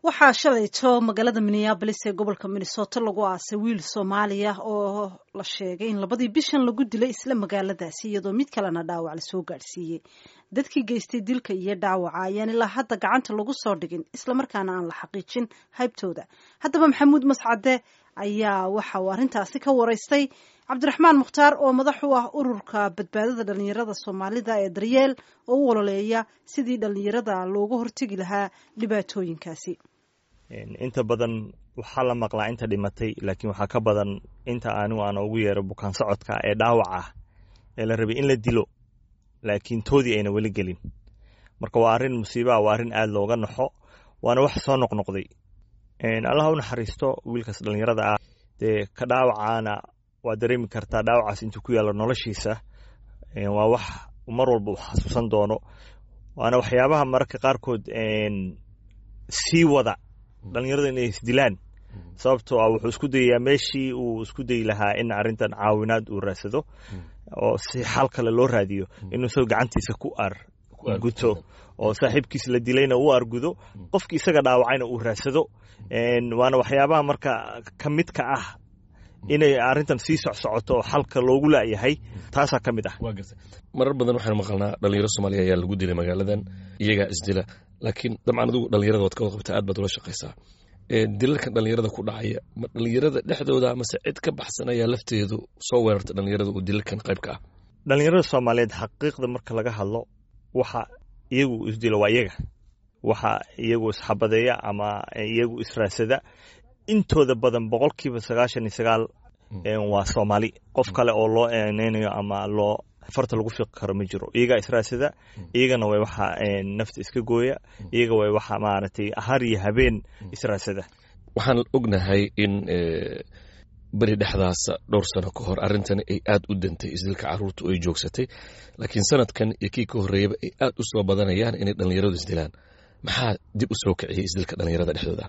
waxaa shalayto magaalada minneabolis ee gobolka minnesota lagu aasay wiil soomaaliya oo la sheegay in labadii bishan lagu dilay isla magaaladaasi iyadoo mid kalena dhaawac lasoo gaadhsiiyey dadkii geystay dilka iyo dhaawaca ayaan ilaa hadda gacanta lagu soo dhigin islamarkaana aan la xaqiijin haybtooda haddaba maxamuud mascade ayaa waxa uu arrintaasi ka waraystay cabdiraxmaan mukhtaar oo madax u ah ururka badbaadada dhalinyarada soomaalida ee daryeel oo u ololeeya sidii dhalinyarada looga hortegi lahaa dhibaatooyinkaasi inta badan waxaa la maqlaa inta dhimatay laakiin waxaa ka badan inta anigu aan ugu yeero bukaan socodka ee dhaawac ah ee la rabay in la dilo laakiin toodii ayna weli gelin marka waa arrin musiibaa waa arrin aada looga naxo waana wax soo noqnoqday allah u naxariisto wiilkaas dhallinyarada ah dee ka dhaawacaana waa dareemi kartaa dhaawacaas intuu ku yaallo noloshiisa waa wax mar walba uu xasuusan doono waana waxyaabaha mararka qaarkood sii wada dhallinyarada inay isdilaan sababtoo ah wuxuu isku dayayaa meeshii uu isku dayi lahaa in arrintan caawinaad uu raadsado oo si xal kale loo raadiyo inuu isagoo gacantiisa ku arguto oo saaxiibkiis la dilayna uu argudo qofkii isaga dhaawacayna uu raadsado waana waxyaabaha marka ka midka ah inay arrintan sii socsocoto oo xalka loogu laayahay taasaa ka mid ah marar badan waxaanu maqalnaa dhalinyaro soomaaliya ayaa lagu dilay magaaladan iyagaa isdila laakiin dabcan adigu dhalinyarada waad ka waqabta aad baad ula shaqaysaa dilalkan dhalinyarada ku dhacaya ma dhalinyarada dhexdooda mase cid ka baxsan ayaa lafteedu soo weerarta dhalinyarada uu dilalkan qayb ka ah dhalinyarada soomaaliyeed xaqiiqda marka laga hadlo waxa iyagu isdilo waa iyaga waxa iyagu isxabadeeya ama iyagu israasada intooda badan boqolkiiba sagaashan iyo sagaal waa soomaali qof kale oo loo eneynayo ama loo farta lagu fiiqi karo ma jiro iyagaa israasada iyagana way waxa nafta iska gooya iyaga way waxa maaragtay har iyo habeen israasada waxaan ognahay in beri dhexdaasa dhowr sano ka hor arrintani ay aad u dantay isdilka caruurtu ay joogsatay laakiin sanadkan iyo kii ka horreeyaba ay aad u soo badanayaan inay dhallinyaradu isdilaan maxaa dib u soo kiciyey isdilka dhallinyarada dhexdooda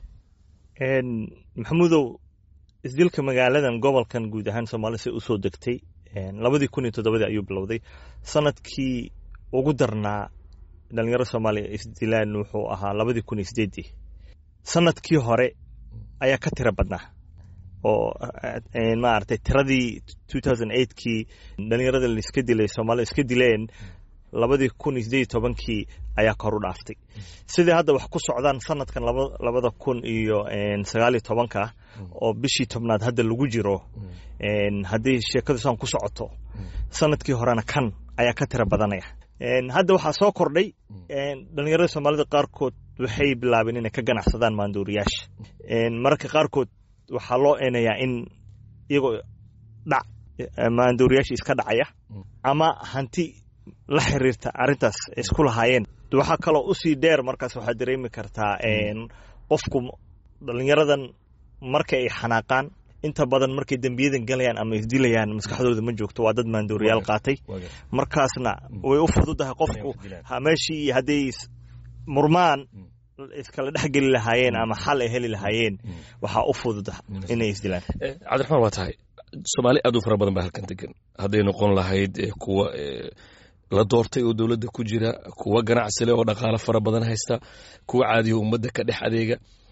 maxamuudow isdilka magaaladan gobolkan guud ahaan soomaalida si usoo degtay labadii kun iyo toddobadii ayuu bilowday sanadkii ugu darnaa dhalinyarada soomaaliya isdilaan wuxuu ahaa labadii kun iyo sideedii sanadkii hore ayaa ka tiro badnaa oo maaragtay tiradii two thousand eightkii dhalinyarada laiska dilay soomaalida iska dileen labadii kun iyo sideed iyo tobankii ayaa kor u dhaaftay sidai hadda wax ku socdaan sanadkan labada kun iyo sagaal iyo tobanka oo bishii tobnaad hadda lagu jiro haddii sheekadu saan ku socoto sanadkii horena kan ayaa ka tira badanaya hadda waxaa soo kordhay dhalinyarada soomaalida qaarkood waxay bilaabeen inay ka ganacsadaan maanduuriyaasha mararka qaarkood waxaa loo eenayaa in iyagoo dhac maanduuriyaasha iska dhacaya ama hanti la xiriirta arrintaas isku lahaayeen waxaa kaloo usii dheer markaas waxaad dareemi kartaa qofku dhalinyaradan marka ay xanaaqaan inta badan markay dembiyadan galayaan ama isdilayaan maskaxdooda ma joogto waa dad maandooriyaal qaatay markaasna way u fududahay qofku meeshii hadday murmaan iskala dhexgeli lahaayeen ama xal ay heli lahaayeen waxaa u fududa inay isdilaan cabdiraxmaan waa tahay soomaali aad u fara badan baa halkan degan hadday noqon lahayd kuwa la doortay oo dowladda ku jira kuwa ganacsile oo dhaqaalo fara badan haysta kuwa caadiya ummadda ka dhex adeega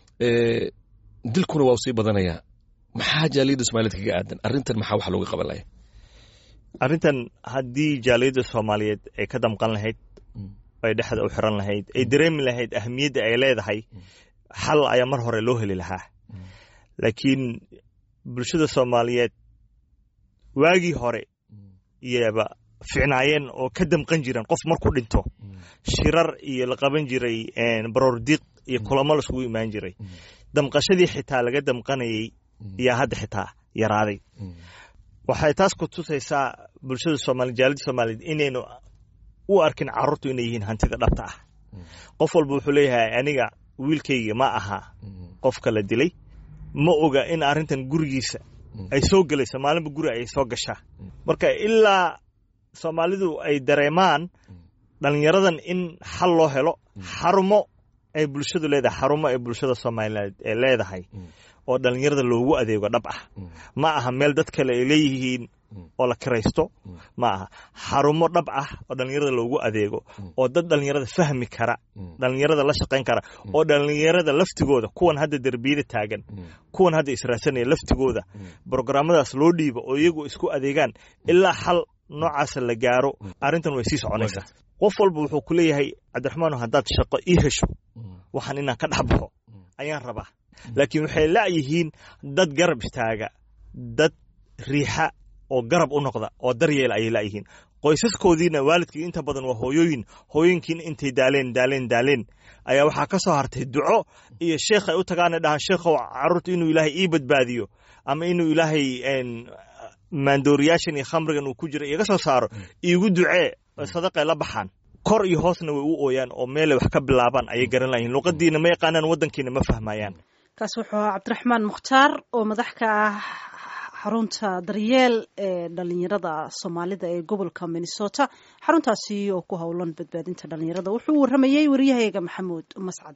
dilkuna waa u sii badanayaa maxaa jaaliyadda soomaliyeed kaga aadan arrintan maxaa wax looga qaban laya arrintan haddii jaaliyadda soomaaliyeed ay ka damqan lahayd ay dhexda u xiran lahayd ay dareemi lahayd ahamiyadda ay leedahay xal ayaa mar hore loo heli lahaa laakiin bulshada soomaaliyeed waagii hore iyaba ficnaayeen oo ka damqan jireen qof marku dhinto shirar iyo la qaban jiray baroordiiq iyo kulamo laiskugu imaan jiray damqashadii xitaa laga damqanayay yaa hadda xitaa yaraaday waxay taas ku tusaysaa bulshada soomali jaalida soomaaliyeed inaynu u arkin carruurtu inay yihiin hantida dhabta ah qof walba wuxuu leeyahay aniga wiilkayga ma aha qofka la dilay ma oga in arrintan gurigiisa ay soo gelayso maalinba guri ay soo gashaa marka ilaa soomaalidu ay dareemaan dhalinyaradan in xal loo helo xarumo ay bulshadu leedahay xarumo ay bulshada soomaaliyeed ee leedahay oo dhalinyarada loogu adeego dhab ah ma aha meel dad kale ay leeyihiin oo la kiraysto ma aha xarumo dhab ah oo dhallinyarada loogu adeego oo dad dhallinyarada fahmi kara dhallinyarada la shaqayn kara oo dhallinyarada laftigooda kuwan hadda derbiyada taagan kuwan hadda israadsanaya laftigooda brograamadaas loo dhiibo oo iyagu isku adeegaan ilaa xal noocaasa la gaaro arrintan way sii soconaysaa qof walba wuxuu ku leeyahay cabdiraxmaano haddaad shaqo ii hesho waxaan inaan ka dhex baxo ayaan rabaa laakiin waxay la'yihiin dad garab istaaga dad riixa oo garab u noqda oo daryeel ayay la'yihiin qoysaskoodiina waalidkii inta badan waa hooyooyin hooyooyinkiina intay daaleen daaleen daaleen ayaa waxaa ka soo hartay duco iyo sheekh ay u tagaana dhahaan sheekhow carruurta inuu ilaahay ii badbaadiyo ama inuu ilaahay maandooriyaashan iyo khamrigan uu ku jira iga soo saaro iigu ducee sadaqay la baxaan kor iyo hoosna way u ooyaan oo meelay wax ka bilaabaan ayay garan layihin luqadiina ma yaqaanaan waddankiina ma fahmayaan kaas wuxuu ahaa cabdiraxmaan mukhtaar oo madax ka ah xarunta daryeel ee dhalinyarada soomaalida ee gobolka minnesota xaruntaasi oo ku howlan badbaadinta dhalinyarada wuxuu waramayey waryahayaga maxamuud mascad